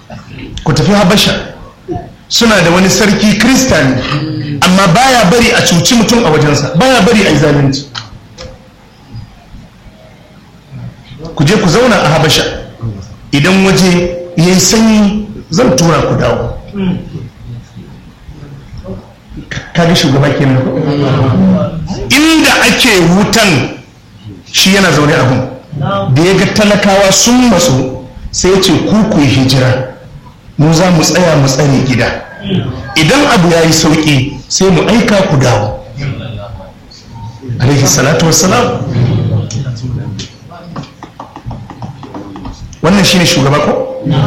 ku tafi habasha suna da wani sarki kristani amma baya bari a cuci mutum a wajensa baya bari a yi zalunci ku je ku zauna a habasha idan waje ya yi sanyi zan tura ku dawo kaga shugaba kenan inda ake wutan shi yana zaune abun da ya ga talakawa sun matsu sai ya ce ku ku yi hijira mu za mu tsaya mu tsare gida idan abu ya yi sauƙi sai mu aika ku dawo alaihi salatu wassalam wannan shine shugaba ko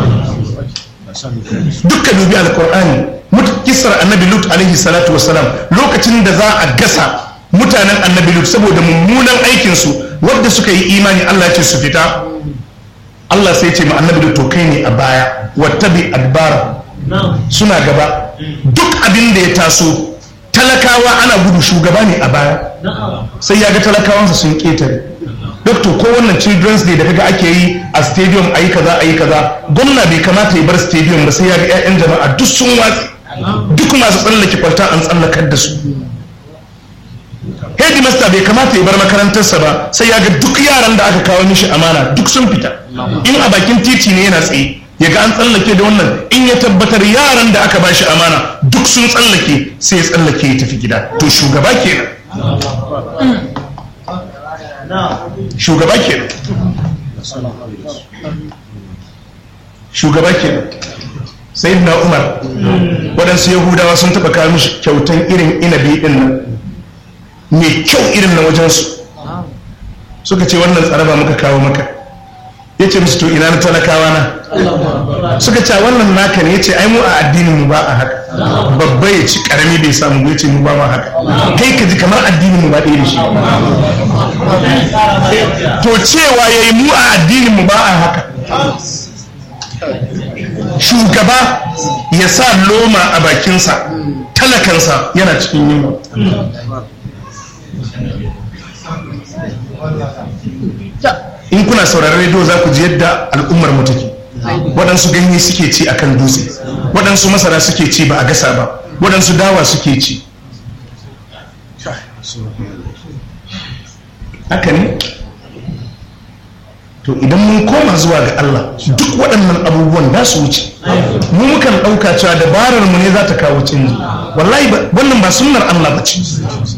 dukkan dubi alkur'ani kisar annabi lut alaihi salatu wassalam lokacin da za a gasa mutanen annabi lut saboda mummunan aikinsu wadda suka yi imani allah ce su fita allah sai ce ma annabi lut to kai ne a baya wattabi adbar suna gaba duk abin da ya taso talakawa ana gudu shugaba ne a baya sai ya ga talakawansa sun ketare doctor ko wannan children's day da kaga ake yi a stadium a yi kaza a yi kaza gwamna bai kamata ya bar stadium ba sai ya ga 'ya'yan jama'a duk sun watsi duk masu tsallake kwalta an tsallakar da su headmaster bai kamata ya bar makarantarsa ba sai ya ga duk yaran da aka kawo mishi amana duk sun fita in a bakin titi ne yana tsaye ya ga an tsallake da wannan in ya tabbatar yaran da aka bashi amana duk sun tsallake sai ya tsallake ya tafi gida to shugaba kenan shugaba kenan shugaba kenan sai na umar waɗansu yahudawa sun taɓa kawo mishi kyautan irin inabi ɗin nan mai kyau irin na wajensu suka ce wannan tsaraba muka kawo maka ya ce musu to ina na talakawa na suka ce wannan naka ne ya ce ai mu a addinin mu ba a haka babba ya ci karami bai samu ya ce mu ba ma haka kai ka ji kamar addinin mu ba ɗaya da shi to cewa ya yi mu a addinin mu ba a haka shugaba ya sa loma a bakinsa talakansa yana cikin yunwa in kuna sauraron rediyo za ku ji yadda al'ummar mu take waɗansu ganye suke ci akan dutse waɗansu masara suke ci ba a gasa ba waɗansu dawa suke ci haka ne to idan mun koma zuwa ga Allah duk waɗannan abubuwan da su wuce mu mukan ɗauka cewa dabarar mu ne za ta kawo canji wallahi wannan ba sunnar Allah ba ce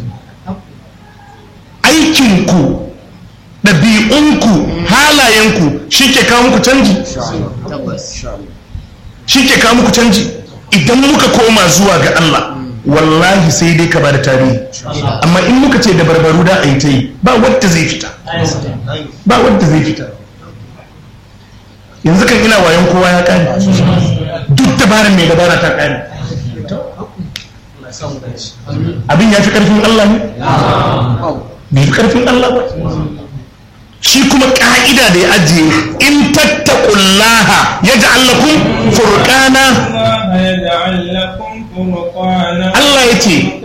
aikinku ɗabi'unku halayenku shi ke kawo muku canji shi ke kawo muku canji idan muka koma zuwa ga Allah wallahi sai dai ka ba da tarihi amma in muka ce da barbaru da a yi ta yi ba wadda zai fita ba wadda zai fita yanzu kan ina wayan kowa ya kare duk dabarar mai dabara ta kare abin ya fi karfin Allah ne bai fi karfin Allah ba shi kuma ka'ida da ya ajiye in tattakullaha ya ja'allakum furqana Allah ya ce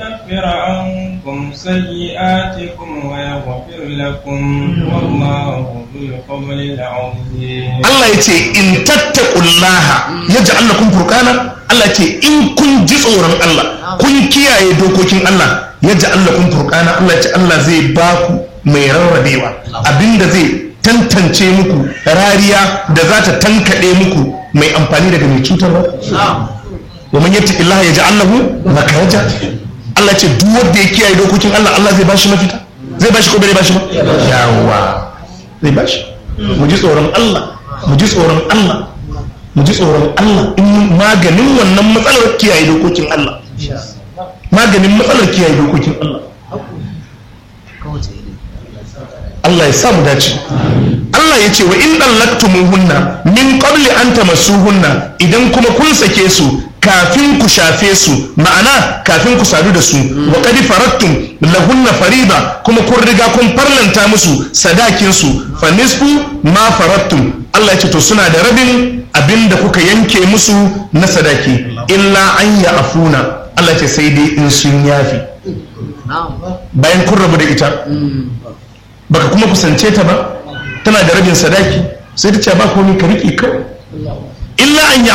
Allah ya ce in tattakullaha ya ja'allakum furqana Allah ce in kun ji tsoron Allah kun kiyaye dokokin Allah ya ja'allakum furqana Allah ya ce Allah zai baku mai rarrabewa abinda zai tantance muku rariya da za ta tankaɗe muku mai amfani daga mai cutarwa wa man yattaqi Allah ya ja'al lahu makhraja Allah ce duk wanda ya kiyaye dokokin Allah Allah zai bashi mafita zai bashi ko bai bashi ba yawa zai bashi mu ji tsoron Allah mu ji tsoron Allah mu ji tsoron Allah in maganin wannan matsalar kiyaye dokokin Allah maganin matsalar kiyaye dokokin Allah Allah ya sa mu dace Allah ya ce wa in dallaqtumuhunna min qabli an tamassuhunna idan kuma kun sake su kafin ku shafe su ma'ana kafin ku sadu da su wa qad faradtum lahunna farida kuma kun riga kun farlanta musu sadakin su fa nisfu ma faradtum Allah ya ce to suna da rabin abinda kuka yanke musu na sadaki illa an ya afuna Allah ya ce sai dai in sun yafi bayan kun rabu da ita baka kuma kusance ta ba tana da rabin sadaki sai ta ce ba komai ka riƙe kawai illa an